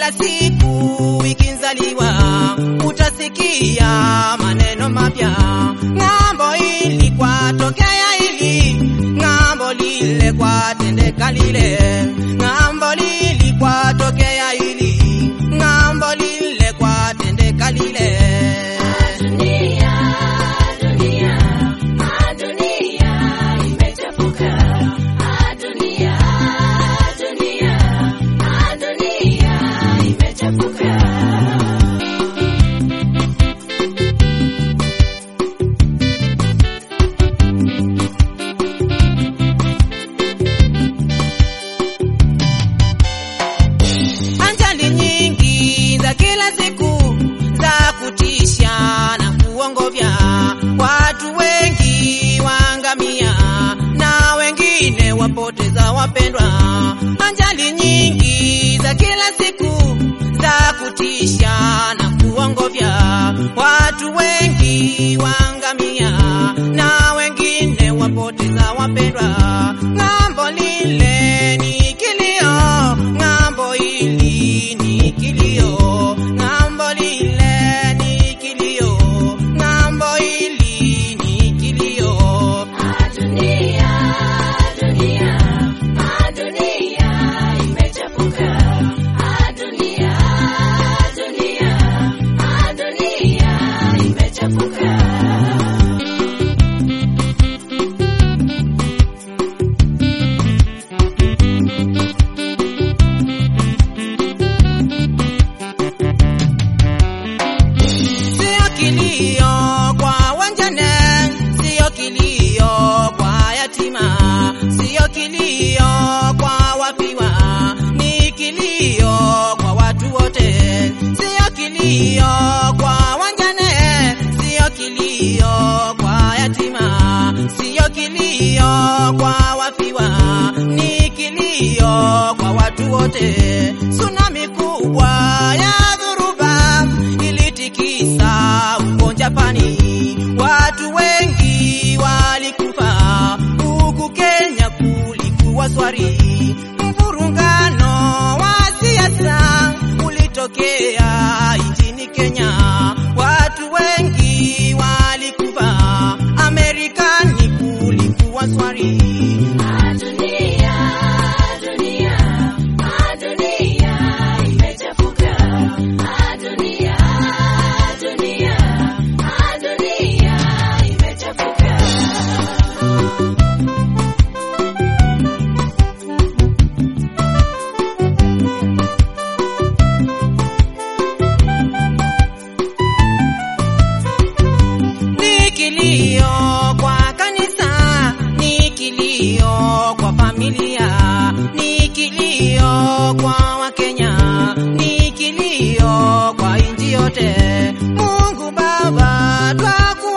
kila siku ikizaliwa utasikia maneno mapya. Ng'ambo hili kwatokea hili, ng'ambo lile kwatendeka lile, ng'ambo lili kwatokea hili, ng'ambo lile kwatendeka lile. Dunia, dunia, ah, dunia imechafuka. Ah, dunia, dunia, ah, dunia imechafuka. Ajali nyingi za kila siku za kutisha na kuongofya, watu wengi waangamia na wengine wapoteza wapendwa. Ajali nyingi za kila siku za kutisha na kuongofya, watu wengi waangamia na wengine wapoteza wapendwa. Ng'ambo lile ni kilio, ng'ambo hili ni kilio, ng'ambo lile ni kilio, ng'ambo hili ni kilio. Ah, dunia, dunia, ah, dunia imechafuka. Ah, dunia, dunia, ah, dunia imechafuka. Sio kilio kwa wanjane, sio kilio kwa yatima, sio kilio kwa wafiwa, ni kilio kwa watu wote. Sio kilio kwa wanjane, sio kilio kwa yatima, sio kilio kwa wafiwa, ni kilio kwa watu wote. Tsunami kubwa ya dhuruba ilitikisa huko Japani, watu wengi walikufa. Huku Kenya kulikuwa swari, mvurungano wa siasa ulitokea nchini Kenya, watu wengi walikufa. Amerikani kulikuwa swari. Ah, dunia, dunia, ah, dunia imechafuka. Ah, dunia, dunia, ah, dunia imechafuka. Ni kilio kwa kanisa, ni kilio kwa familia, ni kilio kwa Wakenya, ni kilio kwa nchi yote. Mungu Baba, twakuomba